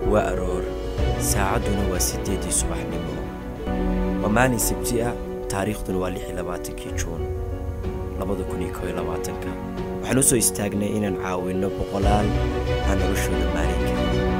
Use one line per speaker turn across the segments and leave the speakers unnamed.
waa aroor saacadduna waa siddeeddii subaxnimo waa maalin sabti ah taariikhduna waa lix iyo labaatankii juun labada kun iyo koo iyo labaatanka waxaan u soo istaagnay inaan caawinno boqolaal aan noloshooda maalinka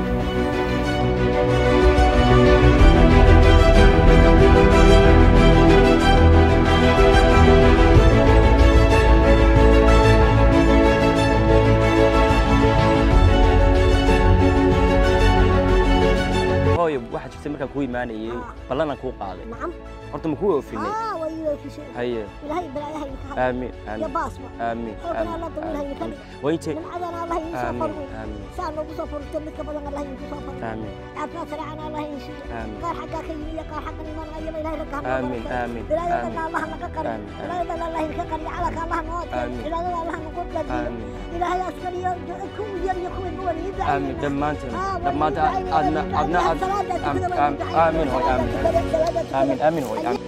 hooyo waxaa jirtay markaan kuu imaanayay ballanaan kuu qaaday
نعم
horta ma kuu oofinay
اه ويلي في شيء
haye
إلهي بلايها ينكهر
aamin
يا
aamin
باصمة
aamin
حولنا
aamin
الله ضمنها
aamin
ينكهر
waa intee
من عذنا الله ينسى
aamin
فرقه
aamin
سان لو قصة فرقه منك بدن الله ينسى فرقه
aamin
عافنا سرعنا الله ينسى
aamin
قال حقا كيمية قال حقا إيمان أيما إلهي ركها
aamin aamin
إلهي
aamin
يدنا الله لك قري
آمين.
إلهي يدنا الله لك قري على الله نوت
آمين.
إلهي يدنا الله نقول لك
aamin
إلهي أسكري كم ير يكون قول يدعي
aamin dhammaanteen dhammaanteen adna adna ad aamin hooy aamin aamin aamin hooy aamin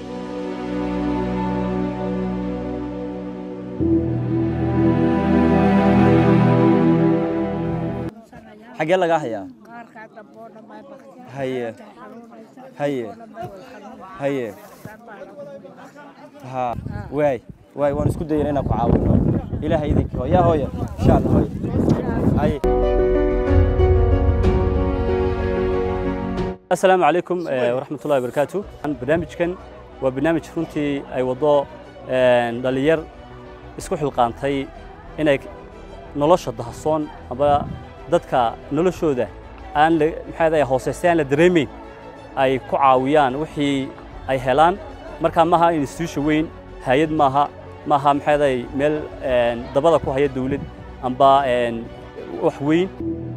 xaggee lagaa hayaa haye haye haye ha waay waay waan isku dayana inaan ku caawino ilaahay idinkii hooya hooya insha allah hooya haye
asalaamu calaykum eh, waraxmatullahi wabarakaatu barnaamijkan waa barnaamij runtii ay waddo een, dhallinyar isku xilqaantay inay nolosha dahasoon aba dadka noloshooda aan la maxaa dahay hooseysta aan la dareemayn ay ku caawiyaan wixii ay helaan markaa maaha institution weyn hay-ad maaha maaha maxaa dahay meel een, dabada ku haya dawlad amba een, wax weyn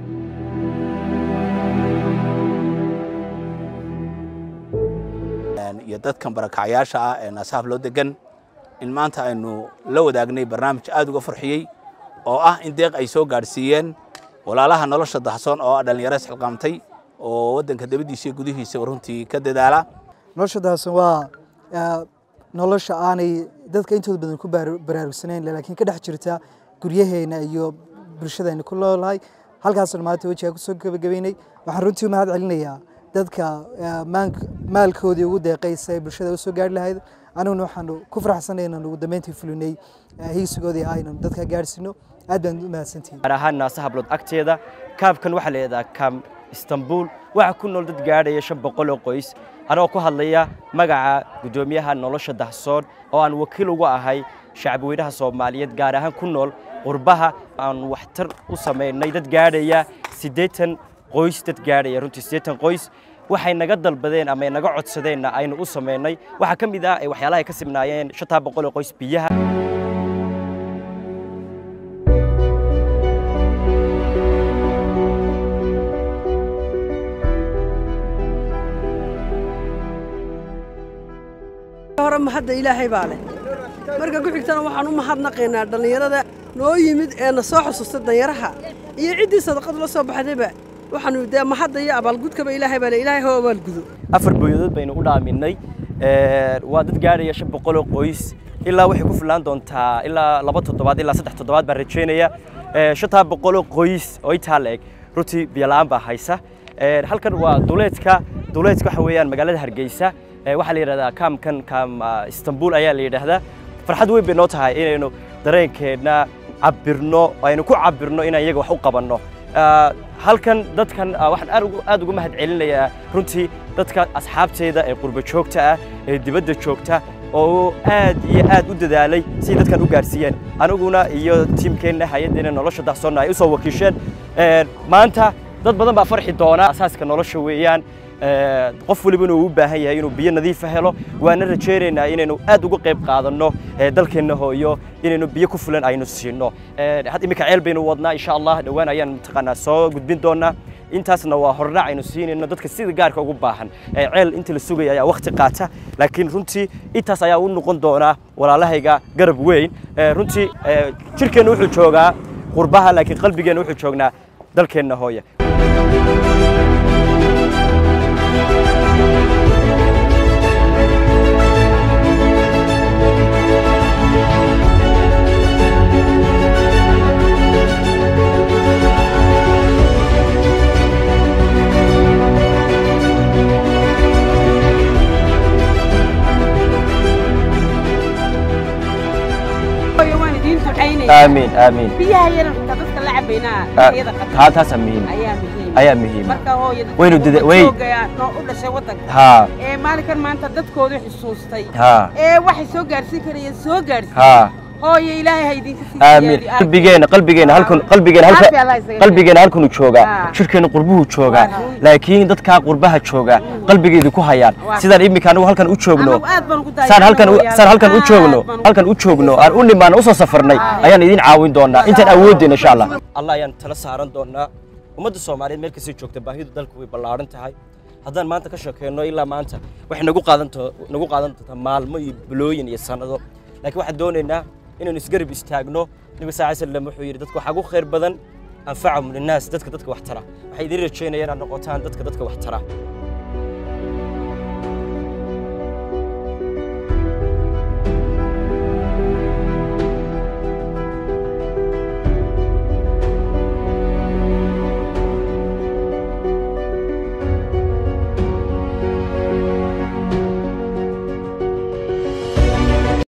iyo dadkan barakacyaasha ah ee naasaaf loo degan in maanta aynu la wadaagnay barnaamij aad uga farxiyey oo ah in deeq ay soo gaadhsiiyeen walaalaha nolosha dahsoon oo ah dhallinyaro isxilqaamtay oo waddanka dabadiisa iyo gudihiisaba runtii ka dadaala
nolosha daasan waa ah, nolosha aanay dadka intooda badan ku baar- baraarugsanayn laakiin ka dhex jirta guryaheena iyo bulshadeena ku noolahay halkaasna maanta wejiga kusoo gabagabeynay waxaan runtii u mahad celinayaa dadka ah, maank- maalkoodii ugu deeqaysa ee bulshada usoo gaari lahayd aniguna waxaanu ku faraxsanay inaan ugu dambeyntii fulinay ah, higsigoodii ah inaan dadka gaadhsiino aad baan u mahadsantihin
gaar ahaan naasa hablood agteeda kaabkan waxaa la yidhahdaa kaam istanbul waxaa ku nool dad gaadhaya shan boqol oo qoys anagoo ku hadlaya magaca guddoomiyaha nolosha dahsoon oo aan wakiil uga ahay shacabweynaha soomaaliyeed gaar ahaan ku nool qurbaha aan waxtar u samaynay dad gaadhaya siddeetan qoys dad gaadhaya runtii siddeetan qoys waxay naga dalbadeen ama ay naga codsadeenna aynu u samaynay waxaa ka mid ah ee waxyaalaha ay ka sibnaayeen shantaa boqol oo qoys biyaha
hore mahadda ilaahay baa leh marka ku xigtana waxaan u mahadnaqaynaa dhallinyarada noo yimid ee na soo xusuusta danyaraha iyo ciddii sadaqadu la soo baxdayba waxaanu dee mahadda iyo abaalgudkaba ilaahay baa le ilaahay hoo abaalgudo
afar booyadood baynu u dhaaminay Ee, waa dad gaadhaya shan boqol oo qoys ilaa waxay ku filaan doontaa ilaa laba toddobaad ilaa saddex toddobaad baan rajaynaya Ee, shantaa boqol oo qoys oo intaa la eg runtii biyola'aan baa haysa Ee, halkan waa duleedka duleedka waxa weeyaan magaalada hargeysa Ee, waxaa la yidhahdaa kaamkan kaam ah, istanbul ayaa la yidhaahdaa farxad weyn bay noo tahay inaynu dareenkeenna cabirno aynu ku cabirno inaan iyaga wax u qabanno Ah, halkan dadkan ah, waxaan aad ugu- aad uga mahad celinayaa runtii dadka asxaabteeda ee qurbo joogta ah ee dibadda joogta oo aad iyo aad u dadaalay si dadkan u gaarsiiyeen aniguna iyo tiimkeenna hay-addeena nolosha dahsoonna ay u soo wakiisheen Ee, maanta dad badan baa farxi doona asaaska nolosha weeyaan Ee, qof waliba inuu u baahan yahay inuu biyo nadiifa helo waana rajaynaynaa inaynu aad uga qayb qaadanno ee, dalkeenna hooyo inaynu biyo ku filan aynu siino Ee, had iminka ceel baynu wadnaa insha allah dhowaan ayaan mataqaanaa soo gudbin doonaa intaasna waa hordhac aynu siinayno dadka sida gaarka ugu baahan Ee, ceel inta la sugaya ayaa waqti qaata laakiin runtii intaas ayaa u noqon doonaa walaalahayga garab weyn Ee, runtii ee, jirkeenna wuxuu joogaa qurbaha laakiin qalbigeenna wuxuu joognaa dalkeenna hooya aamiin aamiin
biyaha yaran xitaa dadka la cabaynaa
Ah,
iyada qatar
taa taasaa muhiim
ayaa muhiim
ayaa muhiim
marka hooyo dadka
Waynu dida- way-
joogaya noo u dhashay waddanka
haa
ee maalinkan maanta dadkoodu xusuustay
haa
ee waxay soo gaarsiin karayeen soo gaarsiin
haa
hooyo ilaahay ha idinka sii
aamiin
siyaadiyo.
qalbigeena qalbigeena halkan qalbigeena
Caafi
halka
Allah isaga
qalbigeena halkanu joogaa
Ah.
shirkeena qurbuhu joogaa
Waa run.
laakiin dadkaa qurbaha joogaa qalbigeedu ku hayaan
Waa.
sidaan iminka anigu halkan u joogno
Anagu aad baan ugu daayacnay
saan halkan u-
hooyaal.
saan halkan u
Aad
joogno
baan ugu-
halkan u joogno aan u nimaan usoo safarnay ayaan idin caawin doonaa intaan awoodeen insha allah allah ayaan tala saaran doonaa ummadda soomaaliyeed meel kastay joogta baahidu dalku way ballaaran tahay haddaan maanta ka sheekeyno ilaa maanta waxay nagu qaadan to- nagu qaadan doontaa maalmo iyo bilooyin iyo sannado laakiin waxaan doonaynaa inaynu isgarab istaagno nabi saa sallam wuxuu yidhi dadka waxaa ugu khayr badan anfacahum linnaas dadka dadka wax tara waxay idiin rajeynayaan inaad noqotaan dadka dadka wax tara